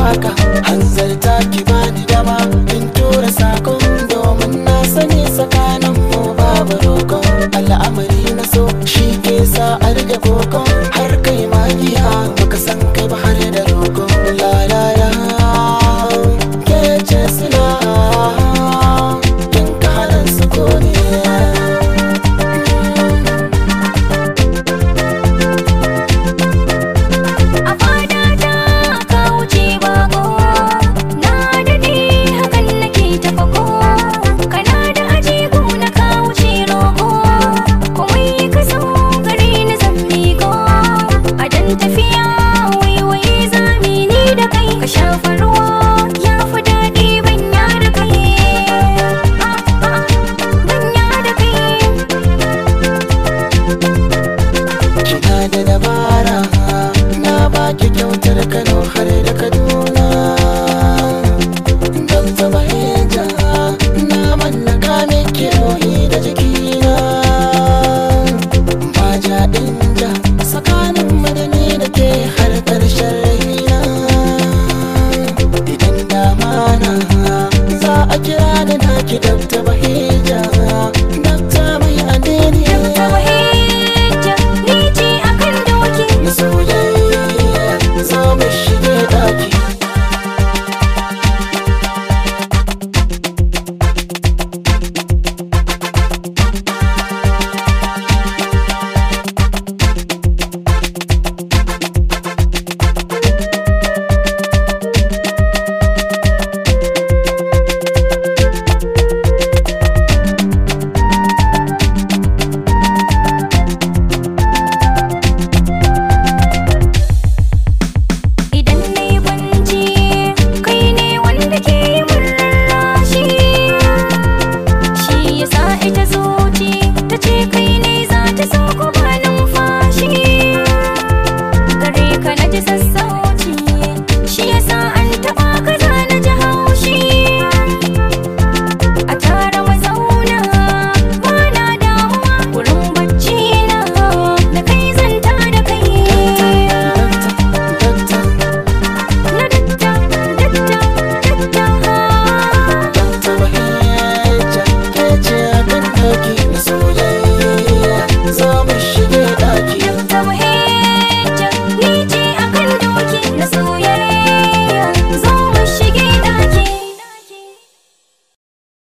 waka hanzarta ki bani dama in tura sakon domin na sani tsakanin mu babu roƙon al'amari na so shi ke sa a rage kokon har kai magiya baka san kai ba har da roƙon la la la ke ce sila kin kalan su ne A fada ta ka wuce bako Na daɗe hakan nake ta fako Kana da ajigu na ka wuce roƙo Komai ka so gare ni zan miko A dan tafiya waiwai zami ni da kai Ka shafa ruwa ya fi daɗi banya da kai Ah, ah, Banya da kai Kina da dabara na baki kyautar Kano har da Kaduna Don zama hija na mallaka miki rohi da jikina Ba jaɗin ja tsakanin madani da ke har ƙarshen raina Idan dama na za a kira da naki dabta bahija Dabta mai adini Ta wahijja ni ce akan doki na soyayya zo mu shige daki Idan na yi kwanci kai ne wanda ke yi min rarrashi Shi ya sa ita zuci ta ce kai ne za ta so ku ba numfashi Gare ka na ji sassau